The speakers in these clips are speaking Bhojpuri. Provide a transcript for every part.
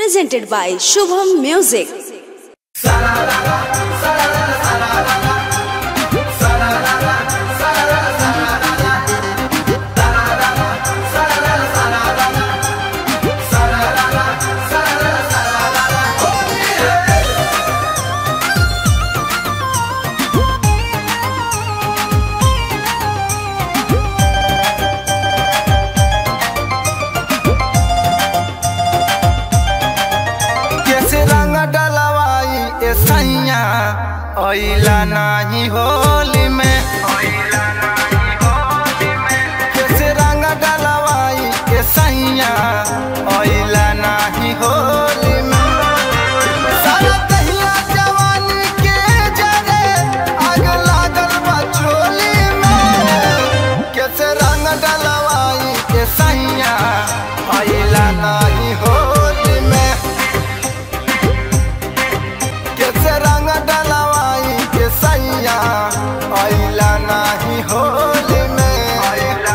presented by Shubham Music. कैसे रंग डलवाई ए सैया ओइला नाही होली में कैसे रंग डलवाई ए सैया ओइला नाही होली में सारा दहिया जवानी के जरे आग लागल बा चोली में कैसे रंग डलवाई ए सैया ओइला नाही होली में कैसे रंग डलवाई के सैया आइला नाही होली में आइला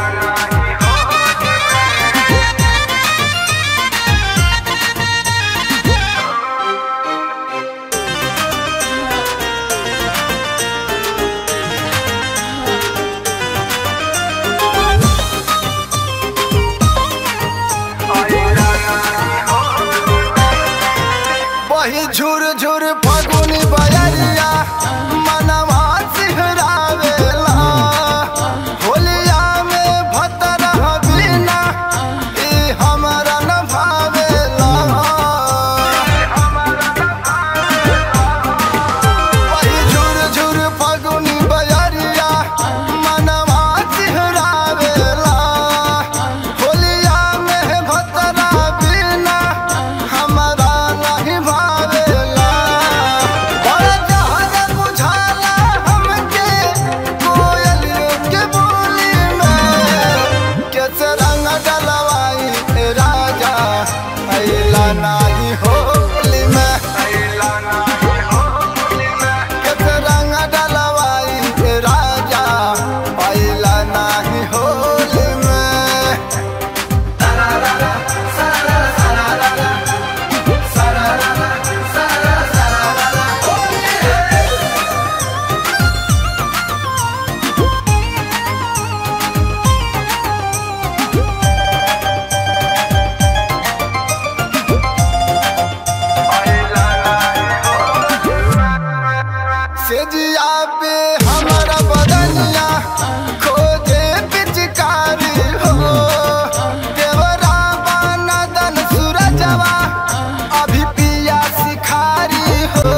वही झुर झुर फगुनी बयरिया मनवा सिहरावेला होलिया में भतर बिना ई हमरा न भावेला वही झुर झुर फगुनी बयरिया मनवा सिहरावेला होलिया में भतर बिना हमरा नहीं भावेला बड़ा जहाज बुझाला हमके कोयलियों के बोली में कैसे रंग डलवाई ए राजा अइला नाही होली में अइला नाही होली में कैसे रंग डलवाई ए राजा अइला नाही होली में सेजिया पे हमारा बदनिया खोजे पिचकारी हो देवरा बाना दन सूरजवा अभी पिया सिखारी हो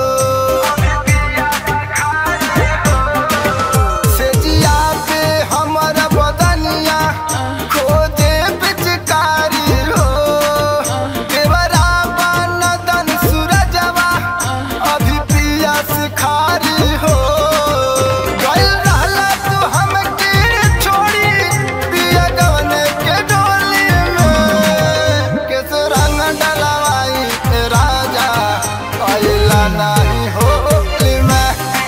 सेजिया पे हमारा बदनिया खोजे पिचकारी हो देवरा बाना दन सूरजवा अभी पिया सिखारी हो गइल रहला तू हमके छोड़ी पिया गवने के डोली में कैसे रंग डलवाई ए राजा आइला नाही होली में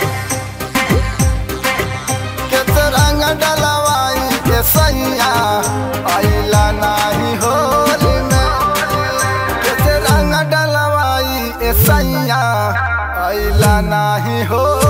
कैसे रंग डलवाई ए सैया आइला नाही होली में कैसे रंग डलवाई ए सैया आइला नाही हो